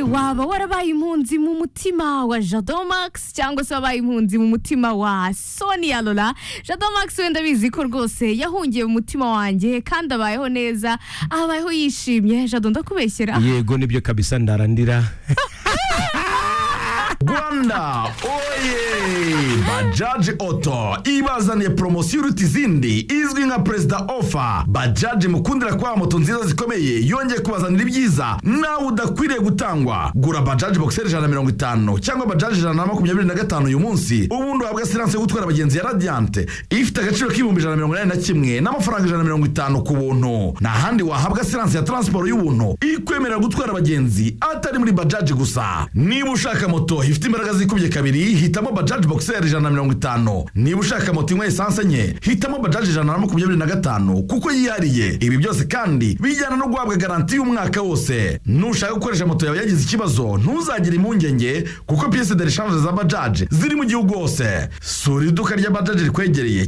waba warabaye impunzi mu mutima wa Jado Max cyangwa se wabaye impunzi mu mutima wa Sonia Lola Jado Max wenda bizi ko rwose yahungiye mu mutima wanjye kandi abayeho neza abayeho yishimye Jado ndakubeshyera yego nibyo kabisa ndarandira rwanda oye bajaji oto ibazaniye poromosiyo iruta izindi izwi nka perezida ofa bajaji mukundira kubaha moto nziza zikomeye yongeye kubazanira ibyiza nawe udakwiriye gutangwa gura bajaji boxer ijana na mirongo itanu cyangwa bajaji ijana na makumyabiri na gatanu uyu munsi ubundi uhabwa siranse yo gutwara abagenzi ya radiyanti ifite agaciro k'ibihumbi ijana na mirongo inani na kimwe n'amafaranga ijana na mirongo itanu ku buntu nta handi wahabwa siranse ya taransiporo y'ubuntu ikwemerera gutwara abagenzi atari muri bajaji gusa niba ushaka moto ifite imbaraga zikubye kabiri hitamo bajaji boxer ijana na mirongo itanu niba ushaka moto inywa esanse enye hitamo bajaji ijana na makumyabiri na gatanu kuko yihariye ibi byose kandi bijyana no guhabwa garanti y'umwaka wose nushaka gukoresha moto yawe yagize ikibazo ntuzagire impungenge kuko piyese de reshanje za bajaji ziri mu gihugu hose sura iduka rya bajaji rikwegereye